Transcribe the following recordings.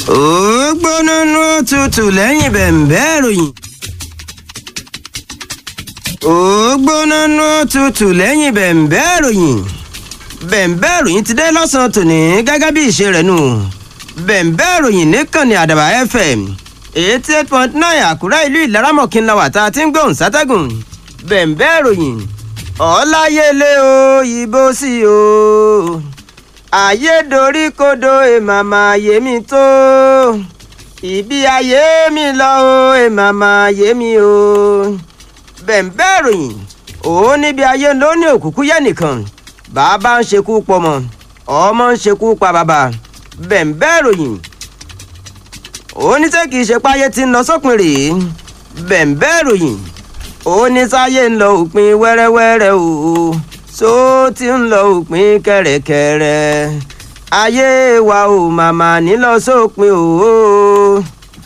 ó gbóná nú tutù lẹ́yìn bẹ̀m̀bẹ́ ìròyìn. ó gbóná nú tutù lẹ́yìn bẹ̀m̀bẹ́ ìròyìn. bẹ̀m̀bẹ́ ìròyìn ti dé lọ́sàn-án tòní gẹ́gẹ́ bí ìṣe rẹ̀ nù. bẹ̀m̀bẹ́ ìròyìn níkànnì àdàbà fm eighty eight point nine àkúrẹ́ ìlú ìlaramọ̀kí ńlá wà tá a ti ń gbóhùn sátẹ́gùn. bẹ̀m̀bẹ́ ìròyìn ọ̀láyélé o ìbò sí o ayédoríkodò èmàmà yémi tó ìbí ayé mi lọ o èmàmà yémi o bẹ̀ǹbẹ́ ìròyìn òun níbi ayé ló ní òkùnkùn yẹ nìkan bàbá ń ṣekú pọmọ ọmọ ń ṣekú pa bàbá bẹ̀ǹbẹ́ ìròyìn òun ní sẹ́ kìí ṣe páyé tí ń lọ sópin rèé bẹ̀ǹbẹ́ ìròyìn òun ní sáyé ń lọ òpin wẹ́rẹ́wẹ́rẹ́ o tó ti ń lọ òpin kẹ̀rẹ̀kẹ̀rẹ̀ ayé wa ò màmá nílọ sópin o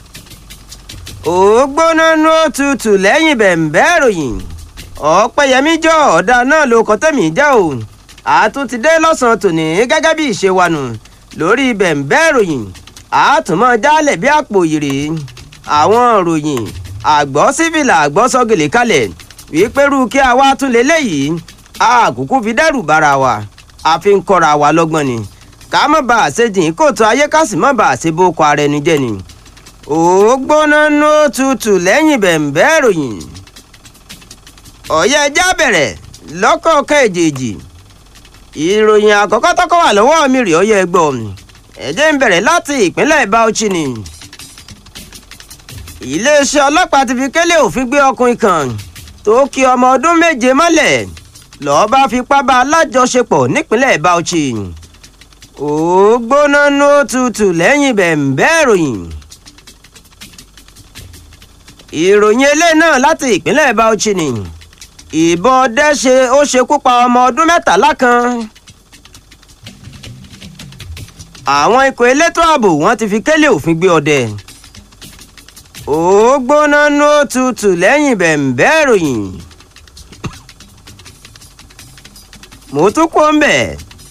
ò gbóná nú òtútù lẹ́yìn bẹ̀ǹbẹ́ ìròyìn ọ̀pẹ̀yẹmí jọ ọ̀dà náà ló kọ́ tẹ̀mí jẹ́ o àtúntí dé lọ́sàn-án tòní gẹ́gẹ́ bí ìṣe wa nù lórí bẹ̀ǹbẹ́ ìròyìn àtúmọ̀ jálẹ̀ bí àpò ìrè àwọn ìròyìn àgbọ̀ sífìlà àgbọ̀ sọ́gìlì kalẹ̀ wípé rú kí a wá tún lélẹ́yìí àkókò fi dẹ́rù bara wa àfi ń kọ́ra wa lọ́gbọ́n ni ká má bà á ṣe jìn kóòtù ayé ká sì má bà á ṣe bókọ ara ẹni jẹ́ ni. ó gbóná nú tutù lẹ́yìn bẹ̀ǹbẹ́ ìròyìn. ọ̀yẹ́ ẹja bẹ̀rẹ̀ lọ́kọ̀ọ̀kan èjèèjì. ìròyìn àkọ́kọ́ tọ́kọ́ wà lọ́wọ́ mi rè ọyẹ́ ẹgbọ́ ẹ̀jẹ̀ ń bẹ̀rẹ̀ láti ìpínlẹ̀ Bauchi ni. iléeṣẹ́ ọlọ́pàá ti fi kélé òfin gbé ọkùnrin kan tó kí ọmọ ọdún méje mọ́lẹ̀ lọ́ọ́ bá fipá bá alájọṣepọ̀ nípínlẹ̀ Bauchi ó gbóná nú tutù lẹ́yìn bẹ̀ǹbẹ́ ìròyìn ìròyìn eléyìí náà láti ìpínlẹ̀ Bauchi ni ìbọn ọdẹ ṣe ó ṣekú pa ọmọ ọdún mẹ́tàlá kan àwọn ikọ̀ elétò ààbò wọ́n ti fi kélé òfin gbé ọdẹ ó gbóná nú tutù lẹ́yìn bẹ̀ǹbẹ́ ìròyìn mo tún kó ń bẹ̀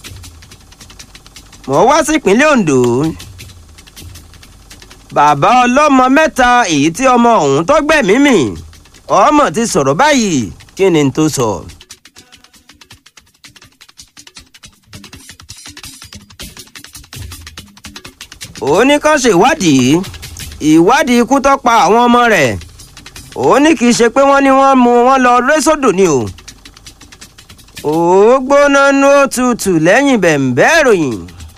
mo wá sí ìpínlẹ̀ Ondo bàbá ọlọ́mọ mẹ́ta èyí tí ọmọ ọ̀hún tó gbẹ̀mí mì ọmọ ti sọ̀rọ̀ báyìí kí ni n tó sọ. ó ní kán ṣe ìwádìí ìwádìí ikú tó pa àwọn ọmọ rẹ̀ ó ní kì í ṣe pé wọ́n ní wọ́n mú wọn lọ rẹ́sọ̀dọ̀ ni o ó gbóná nú òtútù lẹ́yìn bẹ̀ǹbẹ́ ìròyìn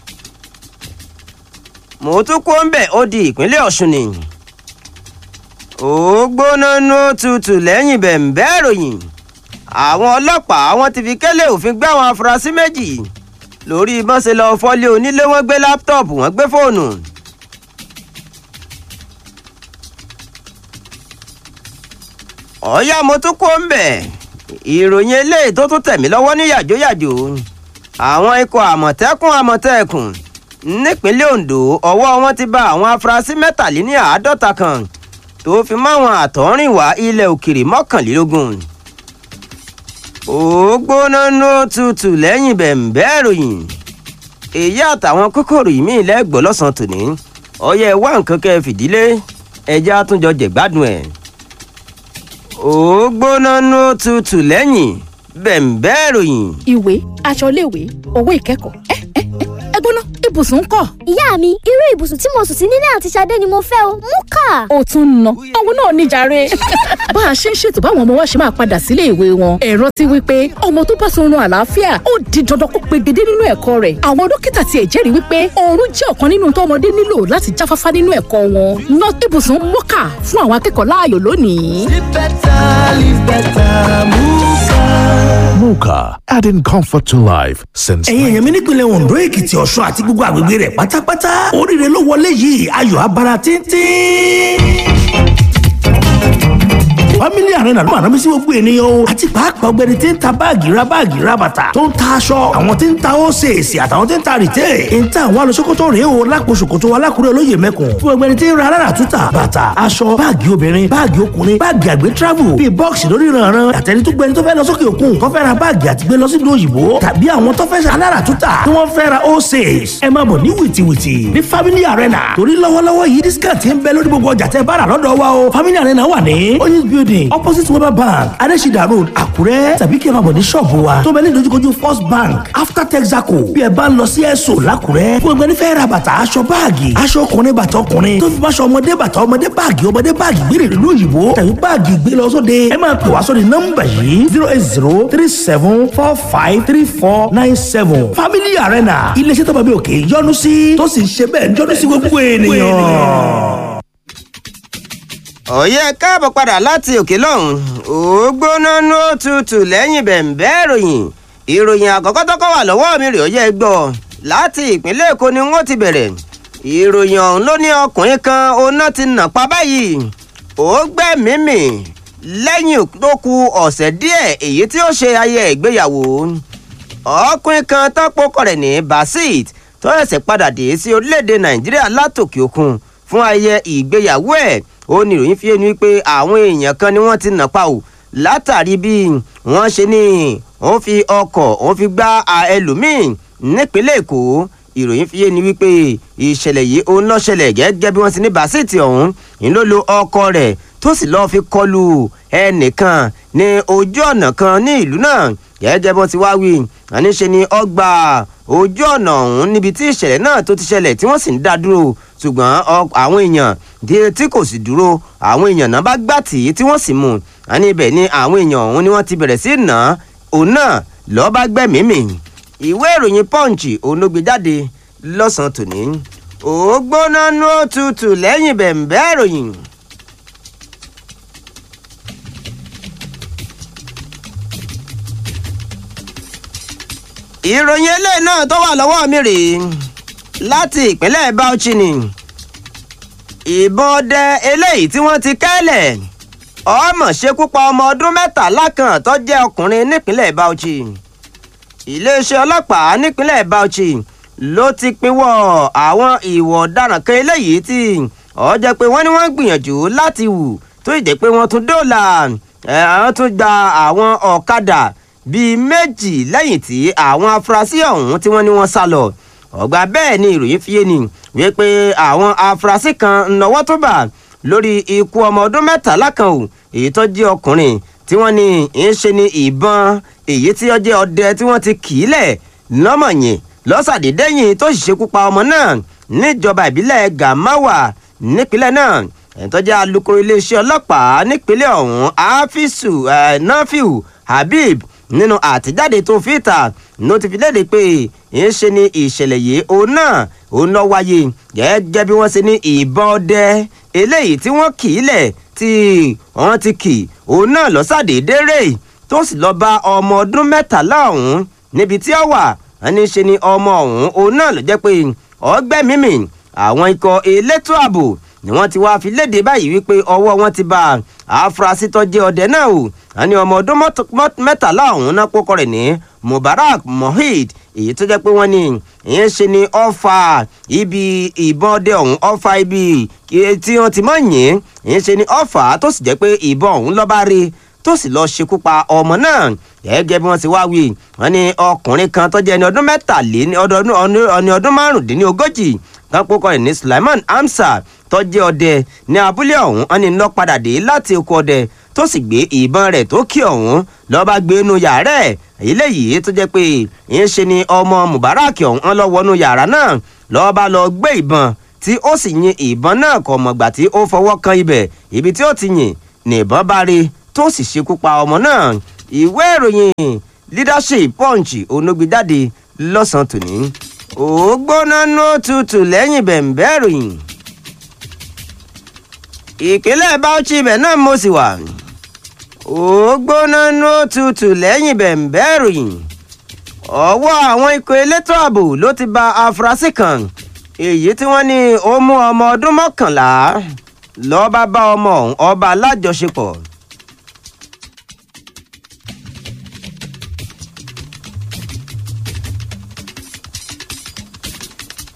mo tún kó ń bẹ̀ ó di ìpínlẹ̀ Ọ̀ṣun ni ó gbóná nú òtútù lẹ́yìn bẹ̀ǹbẹ́ ìròyìn àwọn ọlọ́pàá wọn ti fi kélé òfin gbé àwọn afurasí méjì lórí bọ́n ṣe lọ fọ́lé onílé wọn gbé láptọ̀pù wọn gbé fóònù. ọ̀ya mo tún kó ń bẹ̀ ìròyìn eléyìí tó tún tẹ̀mí lọ́wọ́ ní yàjóyàjó àwọn ikọ̀ àmọ̀tẹ́kùn àmọ̀tẹ́kùn nípínlẹ̀ Ondo ọwọ́ wọn ti bá àwọn afurasí mẹ́tàléní àádọ́ta kan tó fi máwọn àtọ́rìnwá ilẹ̀ òkèrè mọ́kànlélógún ó gbóná nú tutù lẹ́yìn bẹ̀ǹbẹ́ ìròyìn èyí àtàwọn kókòrò yìí mí lẹ́gbọ́ lọ́sàn-án tòní ọyẹ wá nǹkan kẹ́ fìdílé ẹjẹ́ àtúnjọ jẹ̀gbádùn ẹ̀ ó gbóná nú tutù lẹ́yìn bẹ̀ǹbẹ́ ìròyìn. ìwé aṣọ iléèwé owó ìkẹ́kọ̀ọ́ ẹ ẹ ẹ ẹ gbóná ibùsùn ń kọ́. ìyá mi irú ibùsùn tí mo sùn sí nílé àti Ṣadé ni mo fẹ́ o mú kà. ó tún ń ná òun náà níjàre. bá a ṣe ń ṣètò báwọn ọmọ wa ṣe máa padà sílé ìwé wọn ẹ̀rọ ti wí pé ọmọ tó bá sọrun àlàáfíà ó di dandan kó pegedé nínú ẹ̀kọ́ rẹ̀ àwọn dókítà tiẹ̀ jẹ́rìí wípé oorun jẹ́ ọ̀kan nínú tọ́mọdé nílò láti jáfáfá nínú ẹ̀kọ́ wọn ná ibùsùn mọ́kà fún àwọn akẹ́kọ̀ọ́ láàyò lónìí. Live better, live better, Muka. Muka, adding comfort to life since. ẹ̀yin èèyàn mi nípìnlẹ̀ Ondo Èkìtì Ọ̀ṣun àti gbogbo àgbègbè rẹ̀ pátápátá oríire ló wọlé yìí ayọ̀ abara tíntín family arena ló máa rán mi sí gbogbo ènìyàn o àti pàápàá ọgbẹni tí ń ta báàgì ra báàgì ra bàtà tó ń ta aṣọ àwọn tí ń ta ósèèsì àtàwọn tí ń ta rìtẹ́ ń ta àwọn alùsókòtò rèé o lápò ṣòkòtò alákùrẹ́ olóyè mẹ́kùn fún ọgbẹni tí ń ra alára túta bàtà aṣọ báàgì obìnrin báàgì ọkùnrin báàgì àgbẹ̀ travel bíi bọ́ọ̀sì lórí ìrànràn àtẹni tó gbẹni tó fẹ́ lọ sókè òkun tó fẹ́ ra báàgì àti gbé lọ sí ìlú òyìnbó tàbí àwọn tó fẹ́ ṣe alára túta tí wọ́n fẹ́ ra ósèès ẹ máa bọ̀ ní wìtìwìtì ní family arena torí lọ́wọ́lọ́wọ́ yìí discount ń bẹ lórí gbogbo ọjà tẹ́ bá rà lọ́dọ̀ wa o family arena wà ní oyinz building opposite weber bank adesida road àkúrẹ́ tàbí kí ẹ máa bọ̀ ní ṣọ́ọ̀bù wa tó bẹ ní ìdojúkojú first bank after texaco bí ẹ bá ń lọ sí ẹ̀sọ́ làkúrẹ́ fún ẹgbẹ́ nífẹ̀ẹ́ ra bàtà aṣọ báàgì aṣọ ọkùnrin bàtà ọkùnrin tó fi bá aṣọ ọmọdé bàtà ọmọdé báàgì ọmọdé báàgì gbére ìlú òyìnbó tàbí báàgì gbé lọ sóde ẹ máa pè wá sórí nọ́mbà yìí zero eight zero three seven four five three four nine seven family arena iléeṣẹ́ tó bá bí òkè yọ́nú sí tó sì ń ṣe bẹ́ẹ̀ yọ́nú sí gbogbo ènìyàn. ọ̀yẹ́ káàbọ̀ padà láti òkè lọ́hùn ó gbóná ní ó tutù lẹ́yìn bẹ̀ǹbẹ́ ìròyìn ìròyìn àkọ́kọ́ tọ́kọ́ wà lọ́wọ́ mi rè ọ̀yẹ́ gbọ́ láti ìpínlẹ̀ èkó ni wọ́n ti bẹ̀rẹ̀ ìròyìn ọ̀hún ló ní ọkùnrin kan oná ti nà pa báyìí ó gbẹ́mìímì lẹ́yìn tó ku ọ̀sẹ̀ díẹ̀ èyí tí ó ṣe ayẹyẹ ìgbéyàwó ọkùnrin kan tọ́pọ̀ rẹ̀ ní basit tó ẹ̀sẹ̀ padà dé sí orílẹ̀-èdè nàìjíríà látòkè òkun fún ayẹyẹ ìgbéyàwó ẹ̀ ó ní ìròyìn fi ẹnu pé àwọn èèyàn kan ni wọ́n ti nà pa ò látàrí bí wọ́n ṣe ní wọ́n fi ọkọ̀ wọ́n fi gbá ẹlòmíín nípínlẹ̀ èkó ìròyìn fi ẹnu wípé ìṣẹ̀lẹ̀ yìí ó ń lọ ṣẹlẹ̀ gẹ́gẹ́ bí wọ́n ti ní basiti ọ̀hún ń ló lo ọkọ̀ rẹ̀ tó sì lọ́ọ́ fi kọlu ẹnìkan ní ojú ọ̀nà kan ní ìlú náà gẹ́gẹ́ bí wọ́n ti wá wí àníṣe ni ọgbà ojú ọ̀nà ọ̀hún níbi tí ìṣẹ̀lẹ̀ náà tó ti ṣẹlẹ̀ tí wọ́n sì ń dá dúró ṣùgbọ́n àwọn èèyàn tí kò sì dúró àwọn èèyàn náà bá gbà tì í tí wọ́n sì mú àní ibẹ̀ ni àwọn èèyàn ọ̀hún ni wọ́n ti bẹ̀rẹ̀ sí nà òun náà lọ́ọ́ bá gbẹ̀mímì ìwé ìròyìn punch òun ló gbé jáde lọ́sàn-án tòní ògbóná nú òtútù lẹ́yìn bẹ̀m̀bẹ́ ìròyìn. ìròyìn eléyìí náà tó wà lọ́wọ́ mi rèé láti ìpínlẹ̀ bauchi ni ìbọn ọdẹ eléyìí tí wọ́n ti kẹ́lẹ̀ ọmọ ṣekú pa ọmọ ọdún mẹ́tàlá kan tó jẹ́ ọkùnrin nípínlẹ̀ bauchi iléeṣẹ́ ọlọ́pàá nípínlẹ̀ bauchi ló ti pinwọ́ àwọn ìwọ̀ ọ̀daràn kan eléyìí tí ó jẹ́ pé wọ́n ní wọ́n gbìyànjú láti wù tó ìjẹ́ pé wọ́n tún dóòlà àwọn tún gba àwọn ọ̀kadà bíi méjì lẹ́yìn tí àwọn afurasí ọ̀hún tí wọ́n ní wọ́n sá lọ ọgbà bẹ́ẹ̀ ni ìròyìn fi yé ni wípé àwọn afurasí kan nọwọ́ tó bà lórí ikú ọmọ ọdún mẹ́tàlá kan ò èyí tó jẹ́ ọkùnrin tí wọ́n ní ń ṣe ni ìbọn èyí tí ó jẹ́ ọdẹ tí wọ́n ti kì í lẹ̀ lọ́mọ̀yìn lọ́sàdédéyìn tó sì ṣekú pa ọmọ náà níjọba ìbílẹ̀ gamawa nípínlẹ̀ náà ẹ̀ńtọ́jà alukoro iléeṣẹ́ ọlọ́pàá nípínlẹ̀ ọ̀hún áfíìsù nafiu habib nínú àtijáde tó fi ta ló ti fi léde pé ń ṣe ni ìṣẹ̀lẹ̀ yìí òun náà òun lọ wáyé gẹ́gẹ́ bí wọ́n ṣe ní ìbọn ọdẹ eléyìí tí wọ́n kì í lẹ̀ tí wọ́n ti kì òun náà lọ́sàdédé rè tó sì lọ́ọ́ bá ọmọ ọdún mẹ́tàlá ọ̀hún níbi tí ó wà ẹni ṣe ni ọmọ ọ̀hún òun náà ló jẹ́ pé ọgbẹ́ mímì àwọn ikọ̀ elétò ààbò ni wọ́n ti wáá fi léde báyìí wípé ọwọ́ wọn ti bá àfúrásì tó jẹ́ ọdẹ náà o àní ọmọ ọdún mẹ́tàlá ọ̀hún náà kókó rẹ̀ ní mubarak mohid èyí tó jẹ́ pé wọ́n ní ìyẹn ṣe ni ọfà ibi ìbọn ọdẹ ọ̀hún ọfà ibi tí wọ́n ti mọ̀ yín ìyẹn ṣe ni ọfà tó sì jẹ́ pé ìbọn ọ̀hún lọ́ba rí tó sì lọ́ọ́ ṣekú pa ọmọ náà gẹ́gẹ́ bí wọ́n ti wá wí wọ́n ní ọkùnrin kan tó jẹ́ ẹni ọdún mẹ́tàléní ọdún márùndínlógójì kápó kọ́ ẹ̀ ní sulaiman hamsa tó jẹ́ ọdẹ ní abúlé ọ̀hún wọ́n ní lọ́ padà dé láti oko ọdẹ tó sì gbé ìbọn rẹ̀ tó kí ọ̀hún lọ́ọ́ bá gbé inú yàrá ẹ̀ eléyìí tó jẹ́ pé ìyẹn ṣe ni ọmọ mubarak ọ̀hún lọ́ wọnú yàrá náà lọ́ọ́ bá lọ gbé ìbọn tí ó sì yin ìbọn náà kọ̀ mọ̀gbà tí ó fọwọ́ kan ibẹ̀ ibi tí ó ti yìn ní ìbọn bá rí tó sì ṣekú pa ọmọ náà ìwé ìròyìn leadership punch onógbèjáde lọ́sàn-án tòní ògbóná nó tutù lẹ́yìn bẹ̀ǹbẹ́ ìròyìn ìpínlẹ̀ bauchi ibẹ̀ náà mo sì wà ògbóná nó tutù lẹ́yìn bẹ̀ǹbẹ́ ìròyìn ọwọ́ àwọn ikọ̀ elétò ààbò ló ti ba afurasí kan èyí tí wọ́n ní ó mú ọmọ ọdún mọ́kànlá lọ́ọ́ bá bá ọmọ ọ̀hún ọba alájọṣepọ̀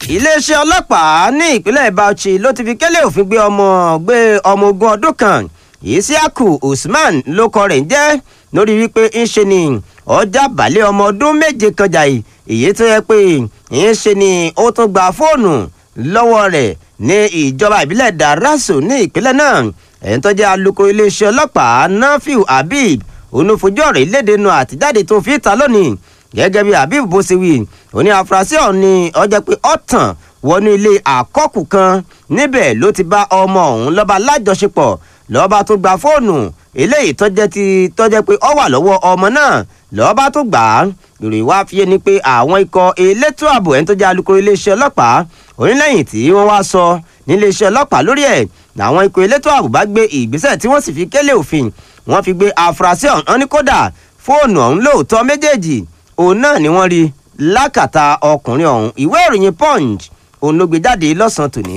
iléeṣẹ́ ọlọ́pàá ní ìpínlẹ̀ bauchi ló ti fi kélé òfin gbé ọmọ gbé ọmọ ogun ọdún kan isiaku usman lókọ rẹ̀ ń jẹ́ lórí wípé ń ṣe ni ọjà balẹ̀ ọmọ ọdún méje kan jà èyí tó yẹ pé ń ṣe ni ó tún gba fóònù lọ́wọ́ rẹ̀ ní ìjọba ìbílẹ̀ daraso ní ìpínlẹ̀ náà ẹ̀yìn tó jẹ́ alukoro iléeṣẹ́ ọlọ́pàá nafiu habib onufojú ọ̀rọ̀ ìlédè nu àtijáde tó fi ta lónìí gẹ́gẹ́ bí habib bó ṣe wí òní afurasí ọ̀hún ni ọjọ́ pé ọ̀tàn wọnú ilé àkọ́kù kan níbẹ̀ ló ti bá ọmọ ọ̀hún lọ́ba lájọṣepọ̀ lọ́ba tó gba fóònù eléyìí tọ́jẹ́ ti tọ́jẹ́ pé ọ wà lọ́wọ́ ọmọ náà lọ́ba tó gbà á ìròyìn wá fi yé ni pé àwọn ikọ̀ elétò ààbò ẹni tó jẹ́ alukoro iléeṣẹ́ ọlọ́pàá onílẹ̀yìn tí wọ́n wá sọ níléeṣẹ́ ọlọ́pàá lórí ẹ̀ làwọn ikọ̀ elétò ààbò bá gbé ìgbésẹ̀ tí wọ́n sì fi kélé òfin wọ́n fi gbé afurasí ọ̀hún ní kódà fóònù ọ̀hún lóòótọ́ méjèèjì òun náà ni wọ́n rí lákàtà ọkùnrin ọ̀hún ìwé ìròyìn punch òun ló gbé jáde lọ́sàn-án tòní.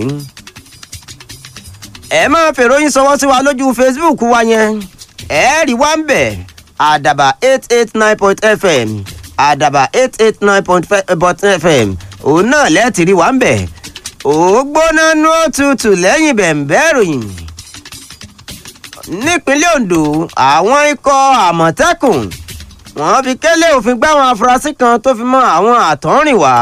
ẹ máa fèròyìn sọwọ́ sí wa lójú facebook wa yẹn ẹ rí wá ń bẹ̀ àdàbà eight eight nine point fm àdàbà eight eight nine point fm òun náà lẹ́ẹ̀tì rí wá ń bẹ̀ ó gbóná nú òtútù lẹ́yìn bẹ̀ǹbẹ̀ ìròyìn nípínlẹ̀ ondo àwọn ikọ̀ àmọ̀tẹ́kùn wọ́n fi kélé òfin gbá àwọn afurasí kan tó fi mọ́ àwọn àtọ́rìnwá.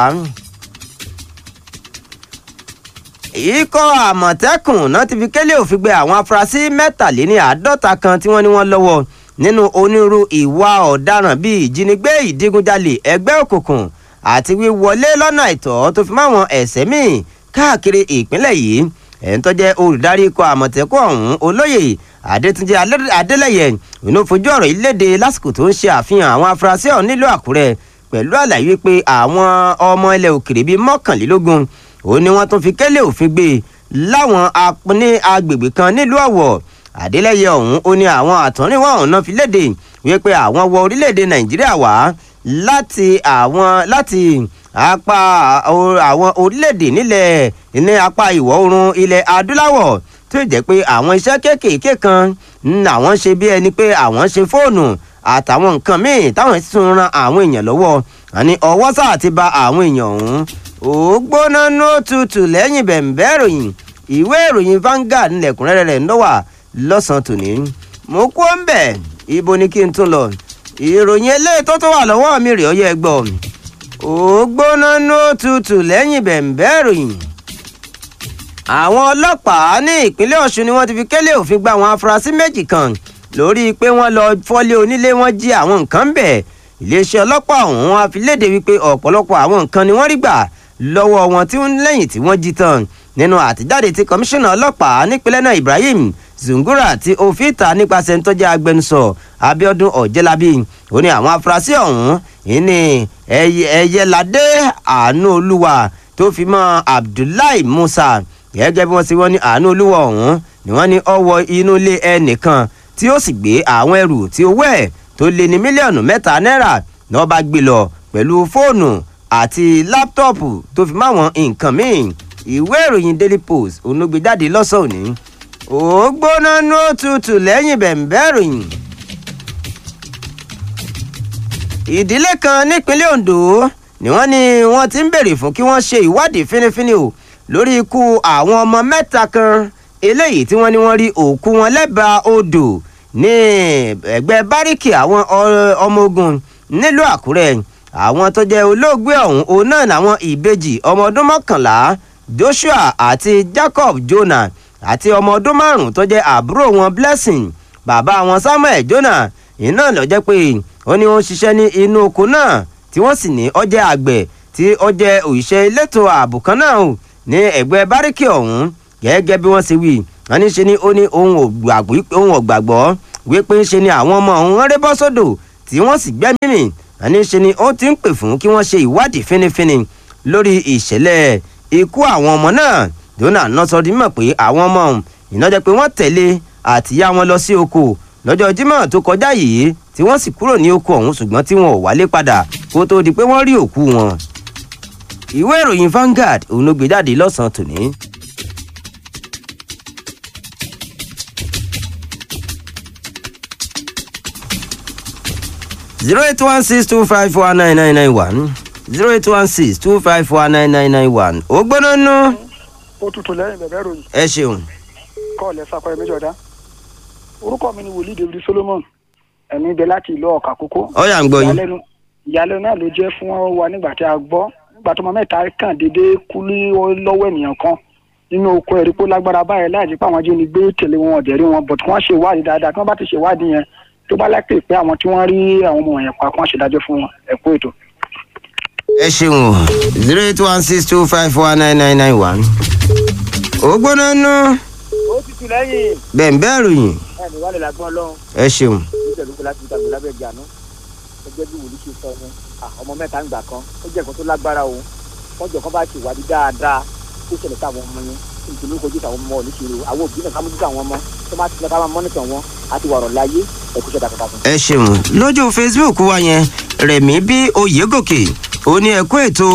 ikọ̀ àmọ̀tẹ́kùn náà ti fi kélé òfin gbé àwọn afurasí mẹ́tàléní àádọ́ta kan tí wọ́n ní wọ́n lọ́wọ́ nínú onírú ìwà ọ̀daràn bíi ìjínigbé ìdígunjalè ẹgbẹ́ òkùnkùn àti wíwọlé lọ́nà àìtọ́ tó fi máwọn ẹ̀sẹ̀ míì káàkiri ìpínlẹ̀ yìí ẹ̀ń tó jẹ́ olùdarí ikọ̀ àmọ̀tẹ́kùn ọ̀hún olóyè adétúnjẹ adélẹyẹ inú fojú ọ̀rọ̀ ìlédè lásìkò tó ń ṣe àfihàn àwọn afurasí ọ̀hún nílùú àkúrẹ́ pẹ̀lú àlàyé pé àwọn ọmọ ilẹ̀ òkèrè bíi mọ́kànlélógún òun ni wọ́n tún fi kélé òfin gbé láwọn ní agbègbè kan nílùú ọ̀wọ̀ adélẹyẹ ọ̀hún ó ní àwọn àtọ́rìnwá ọ̀hún náà fi léde wípé àwọn wọ orílẹ̀-èdè nàìjíríà wá láti àwọn láti apá àwọn orílẹ̀-èdè nílẹ̀ ní apá ìwọ̀ oòrùn ilẹ̀ adúláwọ̀ tó jẹ́ pé àwọn iṣẹ́ kéékèèké kan àwọn ṣe bí ẹni pé àwọn ṣe fóònù àtàwọn nǹkan míì táwọn sì tún ran àwọn èèyàn lọ́wọ́ àní ọwọ́ sáà ti ba àwọn èèyàn ọ̀hún ó gbóná ní òtútù lẹ́yìn bẹ̀m̀bẹ́ ìròyìn ìwé ìròyìn Vanguard ńlẹ̀kùnrẹ́rẹ́ rẹ̀ ń lọ́wà lọ́sàn-án tòní mo kú ń bẹ̀ ibo ni kí n tún lọ ìròyìn eléyìí tó tó wà lọ́wọ́ mi rè ọ́ yẹ gbọ́ ó gbóná ní òtútù lẹ́yìn bẹ̀m̀bẹ́ ìròyìn àwọn ọlọ́pàá ní ìpínlẹ̀ ọ̀ṣun ni wọ́n ti fi kélé òfin gba àwọn afurasí méjì kan lórí pé wọ́n lọ fọ́lé onílé wọn jí àwọn nǹkan ń bẹ̀ iléeṣẹ́ ọlọ́pàá ọ̀hún á fi léde wípé ọ̀pọ̀lọpọ̀ àwọn nǹkan ni wọ́n rí gbà lọ́wọ́ wọn tí wọ́n lẹ́yìn tí wọ́n jí tán nínú àtijáde tí kọmíṣánná ọlọ́pàá nípínlẹ̀ náà ibrahim zungura tí ó fi ta nípasẹ̀ ń tọ́jú agbẹnusọ abiodun ọ̀jẹ́lábí ó ní àwọn afurasí ọ̀hún ìní ẹ̀yẹládé àánú olúwa tó fi mọ́ abdullahi musa gẹ́gẹ́ bí wọ́n ti wọ́n ní àánú olúwa ọ̀hún ni wọ́n ní ọwọ́ inú ilé ẹnìkan tí ó sì gbé àwọn ẹrù tí owó ẹ̀ tó lé ní mílíọ̀nù mẹ́ta náírà ni wọ́n bá gbé lọ pẹ̀lú fóònù àti láptọ̀pù tó fi máwọn nǹkan míì ìwé ìròyìn daily post onúgbé jáde lọ́sàn-án òní ó gbóná ní òtútù lẹ́yìn bẹ̀m̀bẹ́ ìròyìn. ìdílé kan nípínlẹ̀ ondo ni wọ́n ní wọ́n ti ń béèrè fún kí wọ́n ṣe ìwádìí fínífíní o lórí ikú àwọn ọmọ mẹ́ta kan eléyìí tí wọ́n ní wọ́n rí òkú wọn lẹ́bàá odò ní ẹgbẹ́ báríkì àwọn ọmọ ogun nílùú àkúrẹ́ àwọn tó jẹ́ olóògbé ọ̀hún òun náà làwọn ìbejì ọmọ ọdún mọ́kànlá joshua àti jacob jonah àti ọmọ ọdún márùn-ún tó jẹ́ àbúrò wọn blessing bàbá wọn samuel jonah iná lọ jẹ́ pé ó ní wọ́n ṣiṣẹ́ ní inú oko náà tí wọ́n sì ní ọjẹ́ àgbẹ̀ tí ọjẹ́ òṣìṣẹ́ elétò ààbò kan náà ní ẹ̀gbẹ́ báríkì ọ̀hún gẹ́gẹ́ bí wọ́n ṣe wí wọ́n ní ṣe ni ó ní ohun ọ̀gbàgbọ́ wípé ń ṣe ni àwọn ọmọ ọ̀hún rẹ́ bọ́ sódò tí wọ́n sì gbẹ́mí mì wọ́n ní ṣe ni ó ti ń pè fún kí wọ́n ṣe ìwádìí fínífíní lórí ìṣẹ̀lẹ̀ ikú àwọn ọmọ náà dona nọ́sọ̀dí mọ̀ pé àwọn ọmọ ọ̀hún ìnájẹ́ pé wọ́n tẹ̀lé àtìyá wọn lọ sí oko lọ́jọ́ jímọ̀ tó kọjá yìí tí wọ́n sì kúrò ní oko ọ̀hún ṣùgbọ́n tí wọn ò wálé padà kó tó di pé wọ́n rí òkú wọn ìwé ìròyìn Vanguard òun ló gbé jáde lọ́sàn-án tòní. zero eight one six two five four nine nine nine one zero eight one six two five one nine nine nine one ó gbóná nú ó tutù lẹ́yìn bẹ̀bẹ̀ ròyìn ẹ ṣeun kọ́ọ̀lẹ́ sàkọ́yẹ méjọ̀dá orúkọ mi ni wòlíì david solomon ẹ̀mí bẹ láti ìlú ọ̀kà kókó ọ̀yà ń gbọ́ yín ìyàlẹ́nu ìyàlẹ́nu náà ló jẹ́ fún wa nígbà tí a gbọ́ nígbà tó ọmọ mẹ́ta kàn déédéé kú ní lọ́wọ́ ènìyàn kan nínú oko ẹ̀rí pé ó lágbára báyìí láì jẹ́ pé àwọn ajínigbé tẹ̀lé wọn ọ̀dẹ̀rí wọn bọ̀t wọ́n ṣe ìwádìí dáadáa tí wọ́n bá ti ṣe ìwádìí yẹn tó bá lápè pé àwọn tí wọ́n rí àwọn ọmọ yẹn pa kí wọ́n ṣèdájọ́ fún wọn ẹ̀kú ètò. ẹ ṣeun o zero eight one six two five one nine nine nine one ó gbóná nú ó ti tù lẹ́yìn bẹ́ẹ̀ ń bẹ́ẹ̀ ròyìn ẹnì wà lè lágbọ́n ọlọ́run ẹ ṣeun ní pẹ̀lú pé láti gbàgbé lábẹ́ ìjànú ẹgbẹ́ bí wòlíì ṣe sọ ni ah, ọmọ mẹ́ta ń gbà kan ó jẹ́ nǹkan tó lágbára o wọ́n jọ kán bá ṣe ìwádìí dáadáa tó ṣẹlẹ̀ sáwọn ọmọ yẹn nítorí ó kojú sáwọn ọmọ oníṣirò àwọn òbí náà ká mójútó àwọn ọmọ tó máa ti lọ ká máa mọ́nìtàn wọn àti wàrọ̀ láyé ẹ̀kú ṣẹ̀dá kàkà fún. ẹ ṣeun lójú facebook wa yẹn rẹ̀mí bí oyègòkè ó ní ẹ̀kú ètò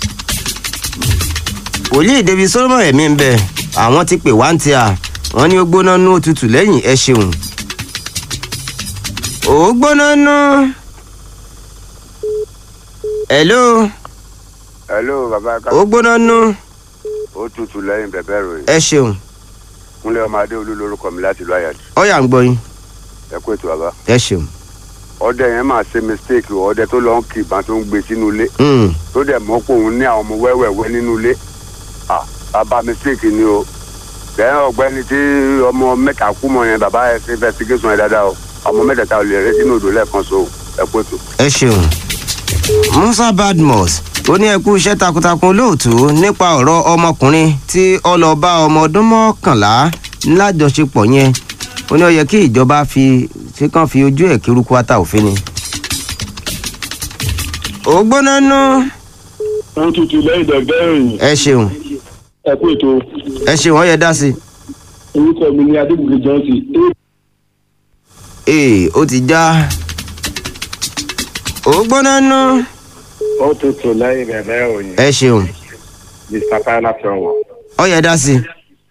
wòlíì david solomon ẹ̀mí ń bẹ àwọn ti pè wá ń tíya wọn ní ó gbóná nú òtútù lẹ́yìn ẹ ṣeun ó gbóná nú hello hello baba ká ó gbóná nú ó tutù lẹ́yìn bẹ̀bẹ̀ ròyìn ẹ ṣeun kúnlẹ̀ ọmọ adé olú lórúkọ mi láti ìlú àyàdì ọ̀yà ń gbọ́ yín ẹ kú ètò bàbá ẹ ṣeun ọdẹ yẹn máa ṣe mistake o ọdẹ tó lọ ń kí ìbọn tó ń gbé sínú ilé Mm, tó dẹ̀ mọ́ pé òun ní àwọn ọmọ wẹ́wẹ́wẹ́ nínú ilé ah bàbá mistake ni o lẹ́yìn ọ̀gbẹ́ni tí ọmọ mẹ́ta kú mọ́ yẹn bàbá ẹ ṣe investigation yẹn dáadáa o ọmọ mẹ́tẹ̀ẹ̀ta ò lè rẹ́ sínú odò lẹ́ẹ̀kan so ẹ kú ètò. ẹ ṣeun musa badmus ó ní ẹkú iṣẹ́ takuntakun lóòtú nípa ọ̀rọ̀ ọmọkùnrin tí ó lọ bá ọmọ ọdún mọ́kànlá lájọṣepọ̀ yẹn ó ní ó yẹ kí ìjọba fi ṣe kàn fi ojú ẹ̀ kírúkú ata òfin ni. ó gbóná nú wọ́n tutù lẹ́yìn dẹ̀gbẹ́ ìròyìn ẹ ṣeun ẹ kú ètò ẹ ṣeun ó yẹ dá sí i. orúkọ mi ní adébùkè johnson ee ó ti já ó gbóná nú ó tutù lẹ́yìn dẹ̀gbẹ́ ìròyìn ẹ ṣeun mr tyler tọwọ ó yẹ dá sí i.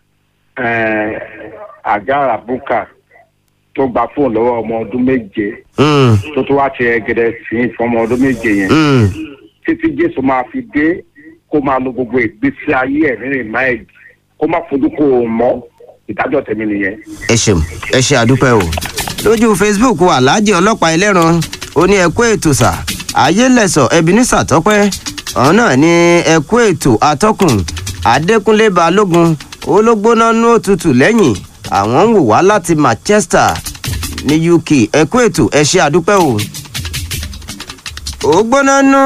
àgàrà búkà tó gba fóònù lọ́wọ́ ọmọ ọdún méje Mm, tó tó wá ti ẹgẹdẹ sí i fún ọmọ ọdún méje yẹn mm, títí jésù máa fi dé kó máa lo gbogbo ìgbésí ayé ẹ̀ nínú ìmáìdì kó má fojú kó o mọ́ ìdájọ́ tèmi nìyẹn. ẹ ṣeun ẹ ṣe àdúpẹ́ o lójú facebook wa alhaji ọlọ́pàá ẹlẹ́ran ó ní ẹ̀kú ètò sà ayélẹ̀sọ̀ ebenezer tọ́pẹ́ ọ̀hún náà ní ẹ̀kú ètò atọ́kùn adékúnlé balógun ológbóná nú òtútù lẹ́yìn àwọn ń wò wá láti manchester ní uk ẹ̀kú ètò ẹ ṣe àdúpẹ́ o ó gbóná nú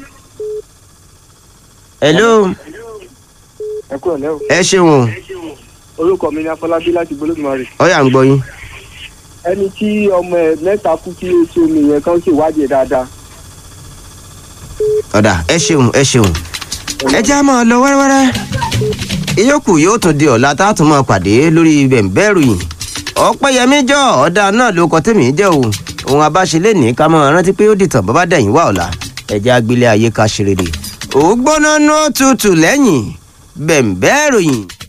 hello ẹ kú ọ̀lẹ́ o ẹ ṣeun o orúkọ mi ni afọlábí láti gbólógbòmọ̀rì ọ̀yà ń gbọ́ yín ẹni tí ọmọ ẹ mẹ́ta kú kí oṣù omi yẹn kan ṣèwádìí ẹ̀ dáadáa ọ̀dà ẹ ṣeun ẹ ṣeun ẹ já máa lọ wẹ́rẹ́wẹ́rẹ́ ìyókù yóò tún di ọ̀la tá a tún máa pàdé lórí bẹ̀ǹbẹ̀rù yìí ọ̀pẹ́yẹmí jọ ọ̀dà náà ló kọ tèmi jẹ́ o ohun abáṣelé ní ká máa rántí pé ó dìtàn bàbá dẹ̀yìn wá ọ̀la ẹ̀jẹ̀ agbélé ayé ká ṣe rere ògbóná nú tutù lẹ́yìn bẹ̀ǹbẹ̀rù yìí.